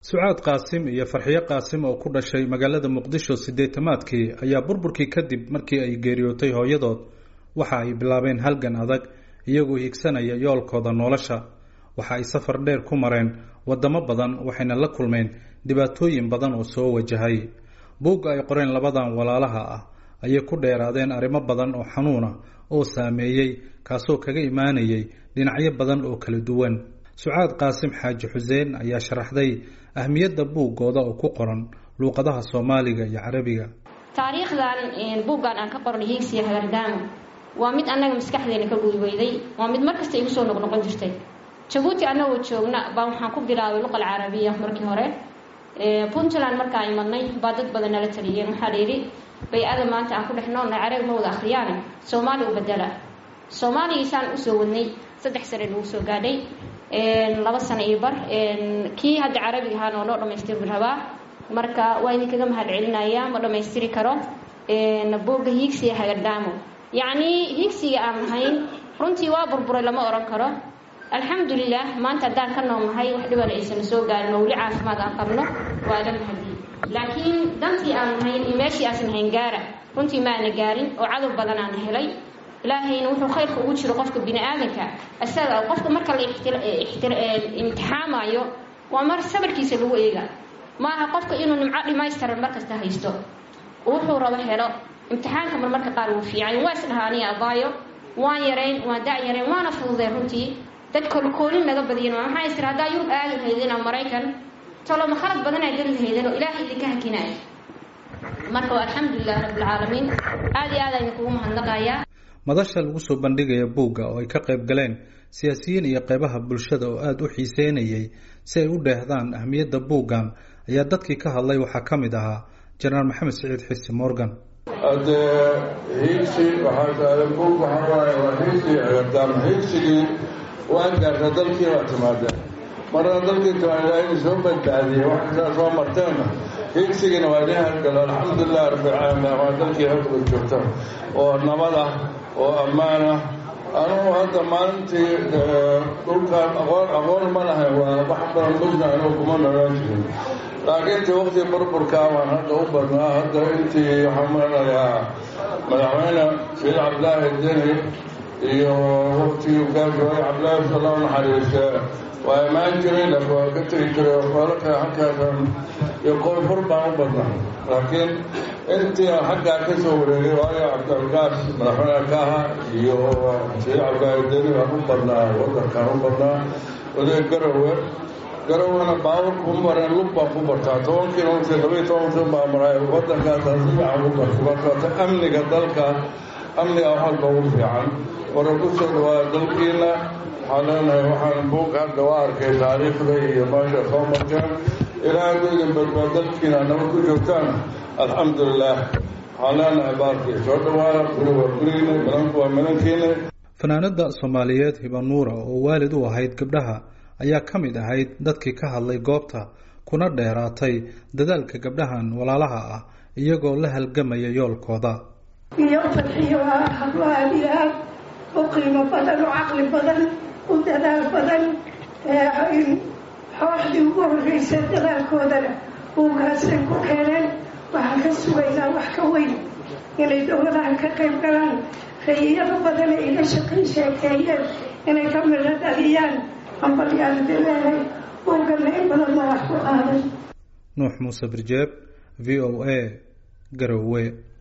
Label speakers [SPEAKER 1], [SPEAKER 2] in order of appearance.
[SPEAKER 1] sucaad qaasim iyo farxiyo qaasim oo ku dhashay magaalada muqdisho siddeetamaadkii ayaa burburkii kadib markii ay geeriyootay hooyadood waxa ay bilaabeen halgan adag iyagoo higsanaya yoolkooda nolosha waxa ay safar dheer ku mareen waddamo badan waxayna la kulmeen dhibaatooyin badan oo soo wajahay buugga ay qoreen labadan walaalaha ah ayay ku dheeraadeen arrimo badan oo xanuuna oo saameeyey kaasoo kaga imaanayay dhinacyo badan oo kala duwan sucaad qaasim xaaji xuseen ayaa sharaxday ahmiyadda buuggooda oo ku qoran luuqadaha soomaaliga iyo carabiga
[SPEAKER 2] taariikhdan buuggan aan ka qornay hiigsiya hagardaamo waa mid annaga maskaxdeena ka guudweyday waa mid markasta igu soo noqnoqon jirtay jabuuti annagoo joogna baa waxaan ku bilaabay luqal carabiya markii hore puntland markaa imadnay baa dad badan nala taliyeen waxaa la yidhi bay-ada maanta aan ku dhex noolnay carabi ma wada akhriyaane soomaali u bedela soomaaligiisaan usoo wadnay saddex sane nagu soo gaadhay laba sano iyo bar kii hadda carabiga ahaana oo noo dhamaystiri rabaa marka waa idinkaga mahad celinaya ma dhammaystiri karo buugga hiigsiga hagadhaamo yacnii hiigsiga aan lahayn runtii waa burburay lama odhan karo alxamdulilah maanta haddaan ka noolnahay wax dhibana aysana soo gaarin oo weli caafimaad aan qabno waa la mahadi laakiin dantii aan lahayn iyo meeshii aasan hayn gaara runtii maana gaarin oo cadow badanaana helay ilaahayna wuxuu khayrka ugu jiro qofka bini aadanka isaga qofka marka la imtixaamayo waa mar sabarkiisa lagu eega maaha qofka inuu nimco dhimaystiran markasta haysto wuxuu rabo helo imtixaanka mar marka qaar wuu fiican waa isdhahaaniya abaayo waan yarayn waan da yarayn waana fududeen runtii dad kolkoolin naga badiyan maxaa is tiri haddaa yurub aadi lahaydeen ama maraykan toloma khalad badan aa geli lahaydeen oo ilaahay idinka hakinaya marka waa alxamdulilah rabbilcaalamiin aada iyo aad a idinkugu mahadnaqayaa
[SPEAKER 1] madasha lagu soo bandhigaya buugga oo ay ka qayb galeen siyaasiyiin iyo qeybaha bulshada oo aada u xiiseynayay si ay u dheehdaan ahmiyadda buuggan ayaa dadkii ka hadlay waxaa ka mid ahaa jenaraal maxamed siciid xisi morgan
[SPEAKER 3] haddee hiigsi waxaa taala buug waxaa waaye waa hiigsi agardaam hiigsigii waa gaarta dalkii baa timaadeen marna dalkii timaada in soo badbaadiyey waxasaa soo marteenna hiigsigiina waa idin hargalo alxamdulilah rabbilcaalamiin waa dalkii halkaba joogta oo nabad ah oo ammaan ah anugu hadda maalintii dhulkaan aqoon aqoon ma lahayn waa wax badan mugna anugu kuma nolaan jirin laakiin intii waqtii burburkaa waan hadda u badnaa hadda intii waxaan maranayaa madaxweyne shiil cabdilaahi deni iyo waqtigii gaajooy cabdilaahi sala u naxariiste waa imaan jiray laakiin waa ka tegi jiray xoolaka halkaasan iyo qoyfur baan u badnaa laakiin intii aan xaggaa ka soo wareegay waayo cabdilgaas madaxweyne ka aha iyo shiil cabdilaahi deni baan u badnaa wadankaan u badnaa oday garowe garowana baaburka u mareen lug baan ku bartaa toban kilomitr labaiy toban kilomitr baa maray wadankaasaan si fiican ku barta markaata amniga dalka amniga wax walba ugu fiican wara ku soo dhawaada dalkiina waxaan leenahay waxaan buug hadda waa arkay taariikhda iyo meesha soo marteen ilaa hadduu idin badbaa dalkiina nabad ku joogtaan alxamdulilah waxaan leenahay baarkii soo dhawaada guri waa gurigiina milanku waa milankiina
[SPEAKER 1] fanaanada soomaaliyeed hibanuura oo waalid u ahayd gabdhaha ayaa ka mid ahayd dadkii ka hadlay goobta kuna dheeraatay dadaalka gabdhahan walaalaha ah iyagoo la halgamaya yoolkooda
[SPEAKER 4] iyo farxiyo waa hablo aada iyo aad u qiimo badan u caqli badan u dadaal badan xooxdii ugu horreysay dadaalkoodana buugaasay ku keeneen waxaan ka sugaynaa wax ka weyn inay dowladahan ka qayb galaan rayiyada badan ay iga shaqay sheekeeyeen inay ka midho dhaliyaan ambalyaandileehay buugana in badan ma wax ku qaaday
[SPEAKER 1] nuux muuse birjeeb v o a garowe